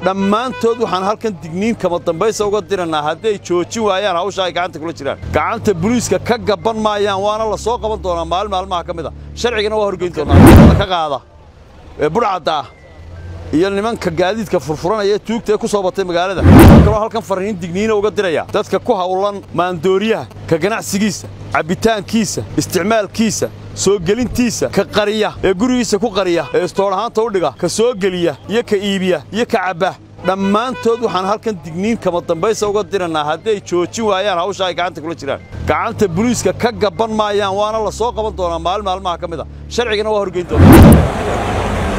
dhammaantood waxaan halkan digniin kama dambaysa uga dirannaa hadday joojin waayaan hawsha ay gacanta kula jiraan gacanta buliiska ka gabban maayaan waana la soo qaban doonaa maalin maalmaha ka mid a sharcigana waa horgeyn doonaa ka qaada ee budhcadda ah iyo nimanka gaadiidka furfuranaya ee tuugta ee ku soo batay magaalada waxaa kaloo halkan farriin digniina uga diraya dadka ku hawlan maandooriyaha ka ganacsigiisa cabbitaankiisa isticmaalkiisa soo gelintiisa ka qariya ee gurigiisa ku qariya ee istoor ahaanta u dhiga ka soo geliya iyo ka iibiya iyo ka cabba dhammaantood waxaan halkan digniin kama dambaysa uga dirannaa hadday joojin waayaan hawsha ay gacanta kula jiraan gacanta buliiska ka gabban maayaan waana la soo qaban doonaa maalin maalmaha ka mid a sharcigana waa horgeyn doonaa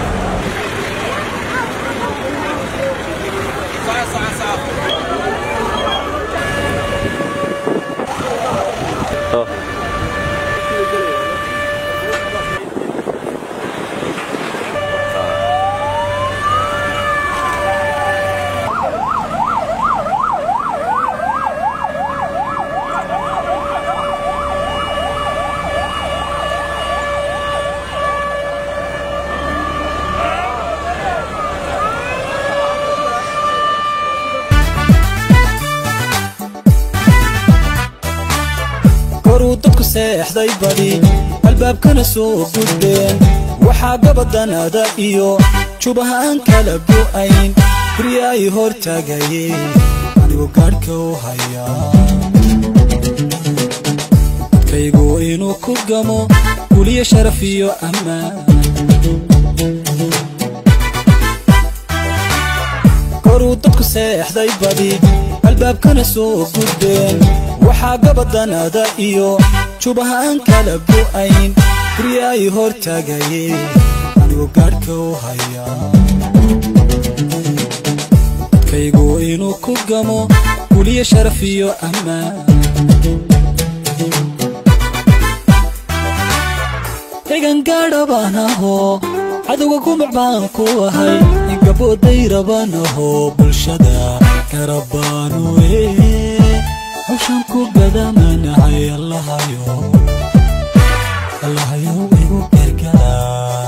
koruu dadku seexday badi albaabkana soo gudbeen waxaa gabadanaada iyo jubahaan kala go'ayn guryaay hor taagayeen anigu gaadhka u hayaa dadkaygu inuu ku gamo guliyo sharaf iyo ammaan koruu dadku seexday badi albaabkana soo gudbeen waxaa gabadanaada iyo jubahaan kala go'ayn guryaay hor taagayeen anigu gaadhka u hayaa dadkaygu inuu ku gamo guliyo sharaf iyo ammaan xigan gaadha baan ahoo cadowga gumac baan ku ahay ingabooday raban ahoo bulshada garabaanu ee hawshan ku gadamanahay allahayo allahayo igu gargaar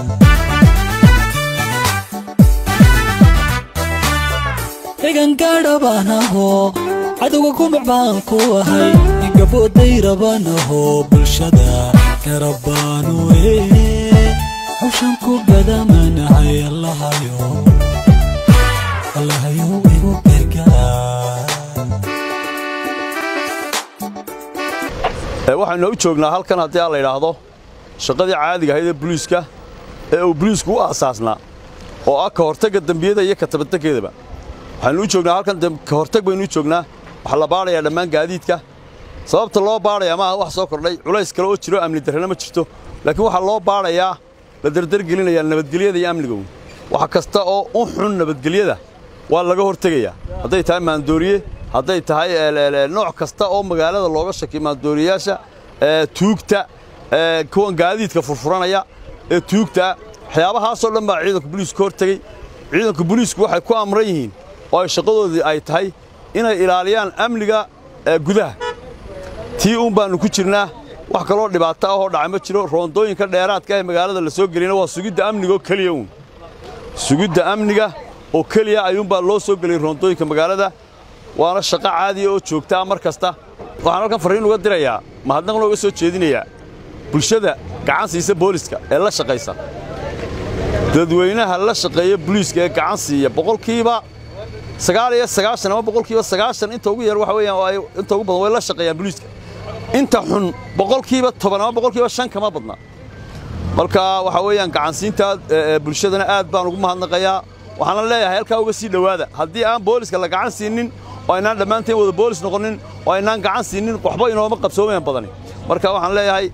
xigan gaadha baan ahoo cadowga gumac baan ku ahay ingabooday raban ahoo bulshada garabaanu ee hawshan ku gadamanahay allahayo allahayo igu gargaar waxaynu u joognaa halkan haddii aan la yidhaahdo shaqadii caadiga ahayd ee buliiska ee uu buliisku u aasaasnaa oo ah ka hortagga dembiyada iyo ka tabatekeedaba waxaynu u joognaa halkan ka hortag baynu u joognaa waxaa la baadhayaa dhammaan gaadiidka sababta loo baadhayaa maaha wax soo kordhay culays kale oo jiro amni darrena ma jirto laakiin waxaa loo baadhayaa la dardargelinayaa nabadgelyada iyo amnigow wax kasta oo u xun nabadgelyada waa laga hortegayaa hadday tahay maandooriye hadday tahay nooc kasta oo magaalada looga shakiyo maandooriyayaasha tuugta kuwan gaadiidka furfuranaya ee tuugta waxyaabahaasoo dhan baa ciidanka buliisku hortegey ciidanka buliisku waxay ku amran yihiin oo ay shaqadoodii ay tahay inay ilaaliyaan amniga gudaha tii uun baannu ku jirnaa wax kaloo dhibaato ah oo dhaca ma jiro roondooyinka dheeraadka ee magaalada la soo geliyana waa sugidda amniga oo keliya uun sugidda amniga oo keliya ayuunbaa loo soo geliyey roondooyinka magaalada waana shaqo caadiya oo joogta ah mar kasta waxaan halkan farriin uga dirayaa mahadnaqna uga soo jeedinayaa bulshada gacan siisa booliska ee la shaqaysa dadweynaha la shaqeeya buliiska ee gacan siiya boqolkiiba sagaal iyo sagaashan ama boqolkiiba sagaashan inta ugu yar waxa weeyaan inta ugu badan way la shaqeeyaan buliiska inta xun boqolkiiba toban ama boqolkiiba shan kama badna marka waxa weeyaan gacansiinta bulshadana aad baan ugu mahadnaqayaa waxaana leeyahay halkaa uga sii dhowaada haddii aan booliska la gacan siinin oo aynaan dhammaanteen wada boolis noqonin oo aynaan gacan siinin waxba inooma qabsoomayan badani marka waxaan leeyahay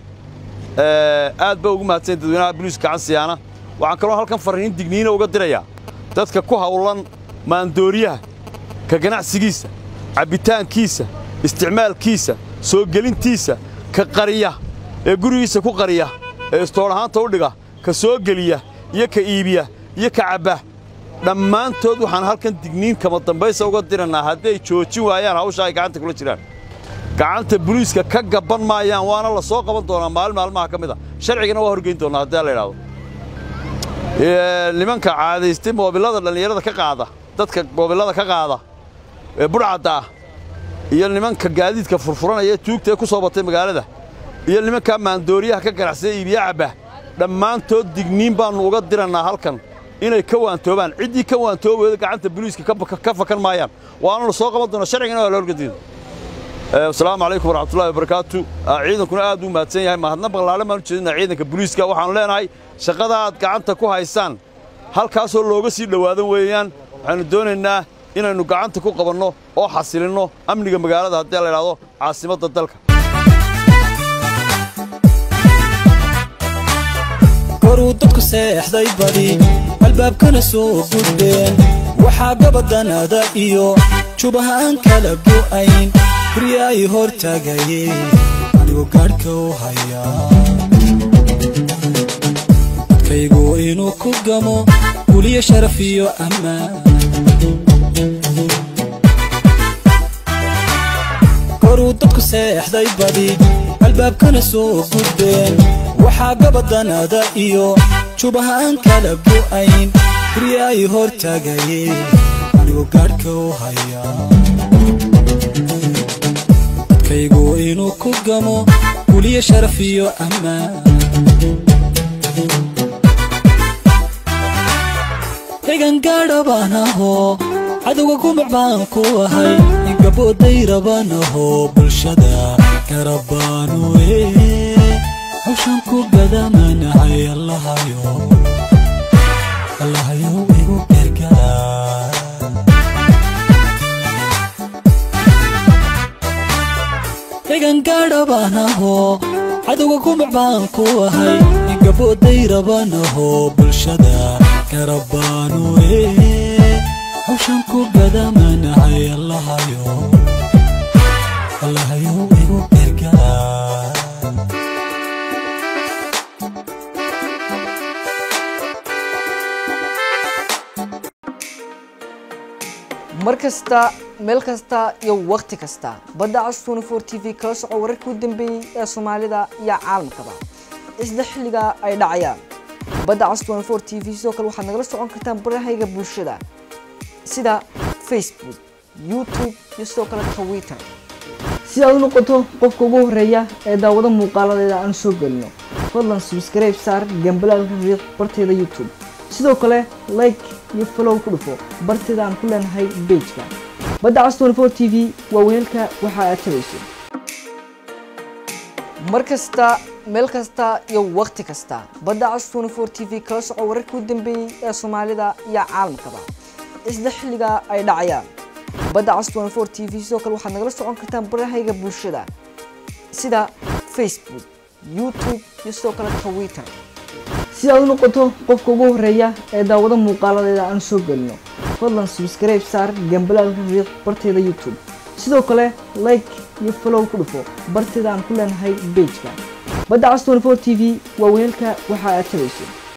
aad ba ugu mahadsan dadweynaha buliiska gacan siyaana waxaan kaloo halkan farriin digniina uga dirayaa dadka ku hawlan maandooriyaha ka ganacsigiisa cabbitaankiisa isticmaalkiisa soo gelintiisa ka qariya ee gurigiisa ku qariya ee istoor ahaanta u dhiga ka soo geliya iyo ka iibiya iyo ka cabba dhammaantood waxaan halkan digniin kama dambaysa uga dirannaa hadday joojin waayaan hawsha ay gacanta kula jiraan gacanta buliiska ka gabban maayaan waana la soo qaban doonaa maalin maalmaha ka mid a sharcigana waa horgeyn doonaa haddii la idhaahdo nimanka caadaystay moobillada dhallinyarada ka qaada dadka goobillada ka qaada ee budhcadda ah iyo nimanka gaadiidka furfuranaya ee tuugta ee ku soo batay magaalada iyo nimankaa maandooriyaha ka ganacsada iibiya cabba dhammaantood digniin baannu uga dirannaa halkan inay ka waantoobaan ciddii ka waantoobayda gacanta boliiska ka fakan maayaan waana la soo qaban doona sharcigana waa la horgadiida asalaamu calaykum waraxmatullahi wabarakaatu ciidankuna aad buu mahadsan yahay mahadna ballaaran baan u jeedinaa ciidanka boliiska waxaannu leenahay shaqada aad gacanta ku haysaan halkaasoo looga sii dhowaadan weeyaan waxaannu doonaynaa inaynu gacanta ku qabanno oo xasilinno amniga magaalada haddii la idhaahdo caasimadda dalka koruu dadku seexday badi albaabkana soo gudbeen waxaa gabaddanada iyo jubaha aan kala go'ayn gurya ay hor taagayeen anigoo gaadhka u hayaa dadkaygu inuu ku gamo guliyo sharaf iyo ammaan koruu dadku seexday badi albaabkana soo gudbeen waxaa gabaddanada iyo jubaha aan kala go'ayn gurya ay hor taagayeen anigoo gaadhka u hayaa dadkaygu inuu ku gamo guliyo sharaf iyo ammaan xigan gaadha baan ahoo cadowga gumac baan ku ahay gabooday rabaan ahoo bulshada garabaanu ee hawshan ku gadamanahay allahayo allahayo igu gargaar xigan gaadha baan ahoo cadowga gumac baan ku ahay gabooday rabaan ahoo bulshada garabaanu ee hawshan ku gadamanahay allahayo allahayo igu gargaar mar kasta meel kasta iyo wakhti kasta badda cas tnfor t v kala soco wararkii u dambeeyey ee soomaalida iyo caalamkaba isla xilliga ay dhacayaan badda cas tnfor t v sidoo kale waxaad nagala socon kartaan barahayga bulshada sida facebook youtube iyo sidoo kale twitter si aad u noqoto qofka ugu horeeya ee daawado muuqaaladeeda aan soo gelino fadlan subscribe saar gambalaalka riiq barteeda youtube sidoo kale like iyo follow ku dhufo barteeda aan ku leenahay bejka badda cas tnfor t v waa weelka waxa aad tabayso mar kasta meel kasta iyo wakhti kasta badda cas tnfor t v kala soco wararkii u dambeeyey ee soomaalida iyo caalamkaba isla xilliga ay dhacayaan badda cas tnfor t v sidoo kale waxaad nagala socon kartaan barahayga bulshada sida facebook youtube iyo sidoo kale twitter si aad u noqoto qofka ugu horeeya ee daawado muuqaaladeeda aan soo gelino fadlan subscribe saar gambalaalka riiq barteeda youtube sidoo kale like iyo follow ku dhufo barteeda aan ku leenahay bejka badda cas tnfor t v waa weelka waxa aad tabayso